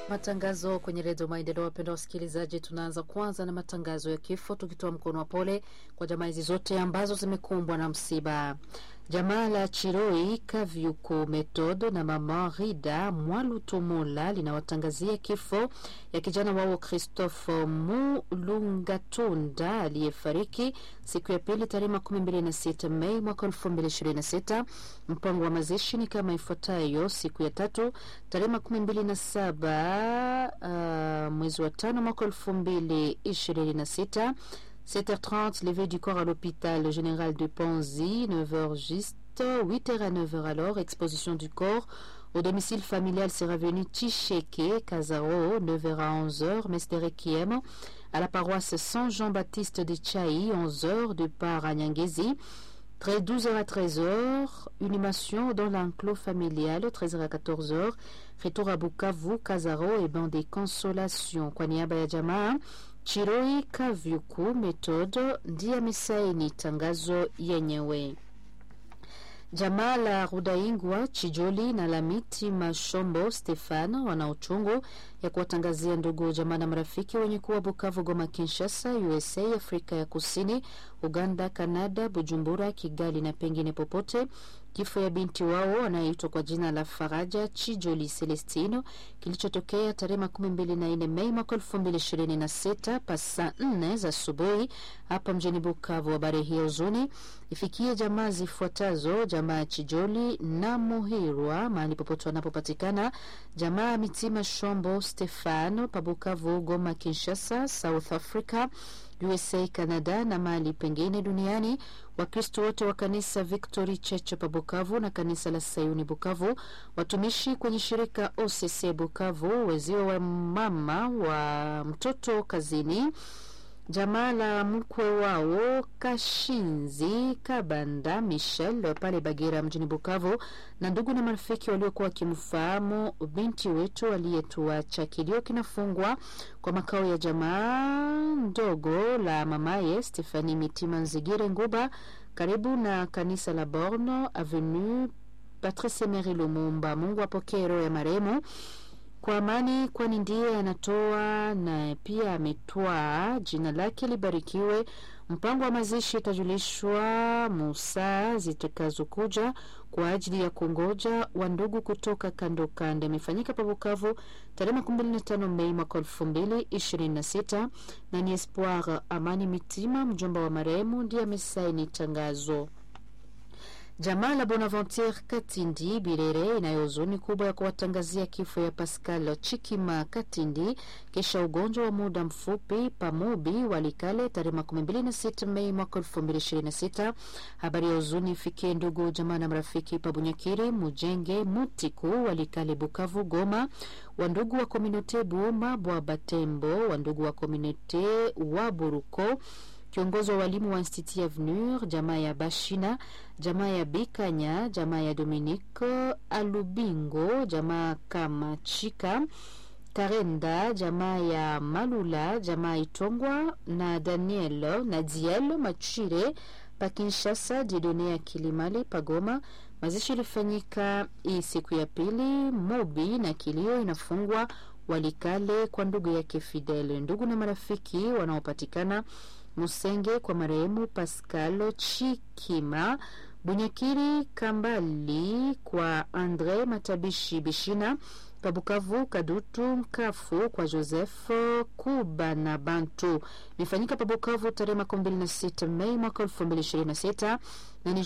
Matangazo kwenye redio Maendeleo. Wapenda wasikilizaji, tunaanza kwanza na matangazo ya kifo, tukitoa mkono wa pole kwa jamaa hizi zote ambazo zimekumbwa na msiba. Jamaa la Chiroi Kavyuko Metodo na mama Rida Mwalutomola linawatangazia kifo ya kijana wao Christophe Mulungatunda aliyefariki siku ya pili tarehe makumi mbili na sita Mei mwaka elfu mbili ishirini na sita. Mpango wa mazishi ni kama ifuatayo: siku ya tatu tarehe makumi mbili na saba uh, mwezi wa tano mwaka elfu mbili ishirini na sita 7h30, levée du corps à l'hôpital général de Panzi, 9h juste, 8h à 9h alors, exposition du corps au domicile familial sera venu Ticheke, Kazao, 9h à 11h, Mesterekiem, à la paroisse Saint-Jean-Baptiste de Tchaï, 11h, de part à Nyangezi. 12h à 13h, inhumation dans l'enclos familial, 13h à 14h, retour à Bukavu, Kazaro et banc des consolations. Kwa niaba ya jamaa Chiroi Kavyuku Method ndiye amesaini tangazo yenyewe. Jamaa la Rudaingwa Chijoli na la Miti Mashombo Stefano wana uchungu ya kuwatangazia ndugu jamaa na marafiki wenye kuwa Bukavu, Goma, Kinshasa, USA, Afrika ya Kusini, Uganda, Kanada, Bujumbura, Kigali na pengine popote kifo ya binti wao anayeitwa kwa jina la Faraja Chijoli Celestino kilichotokea tarehe makumi mbili na nne Mei mwaka elfu mbili ishirini na sita pasa nne za asubuhi hapa mjini Bukavu. Habari hiyo huzuni ifikie jamaa zifuatazo: jamaa ya Chijoli na Muhirwa mahali popote wanapopatikana, jamaa ya Mitima Shombo Stefano Pabukavu, Goma, Kinshasa, South Africa USA, Canada na mahali pengine duniani. Wakristo wote wa kanisa Victory Church pa Bukavu na kanisa la Sayuni Bukavu, watumishi kwenye shirika OCC Bukavu, wezio wa mama wa mtoto kazini, jamaa la mkwe wao Kashinzi Kabanda Michel pale Bagira mjini Bukavu, na ndugu na marafiki waliokuwa wakimfahamu binti wetu aliyetuacha. Kilio kinafungwa kwa makao ya jamaa ndogo la mamaye Stefani Mitima Nzigire Nguba, karibu na kanisa la Borno Avenue Patrice Emery Lumumba. Mungu apokee roho ya marehemu kwa amani, kwani ndiye anatoa na pia ametwaa. Jina lake libarikiwe. Mpango wa mazishi itajulishwa musaa zitakazokuja kwa ajili ya kungoja wa ndugu kutoka kando kando. Imefanyika pa Bukavu tarehe makumi mbili na tano Mei mwaka elfu mbili ishirini na sita na ni Espoir Amani Mitima, mjomba wa marehemu, ndiye amesaini tangazo. Jamaa la Bonaventure Katindi Birere inayo huzuni kubwa ya kuwatangazia kifo ya Pascal Chikima Katindi kisha ugonjwa wa muda mfupi pamobi Walikale tarehe makumi mbili na sita Mei mwaka elfu mbili ishirini na sita. Habari ya huzuni ifikie ndugu jamaa na marafiki Pabunyakiri, Mujenge, Mutiku, Walikale, Bukavu, Goma, wandugu wa komunote Buuma, Bwa Batembo, wandugu wa komunote wa Buruko kiongozi wa walimu wa Institut Avenir, jamaa ya Bashina, jamaa ya Bikanya, jamaa ya Dominique Alubingo, jamaa kama Chika Karenda, jamaa ya Malula, jamaa Itongwa na Daniel na Diel Machire pa Kinshasa, Didone ya Kilimali Pagoma. Mazishi ilifanyika hii siku ya pili Mobi na kilio inafungwa Walikale kwa ndugu yake Fidel. Ndugu na marafiki wanaopatikana Musenge kwa marehemu Pascal Chikima, Bunyakiri Kambali kwa Andre Matabishi Bishina, Kabukavu Kadutu Mkafu kwa Joseph Kuba na Bantu. Imefanyika Pabukavu tarehe makumi mbili na sita Mei mwaka elfu mbili ishirini na sita na ni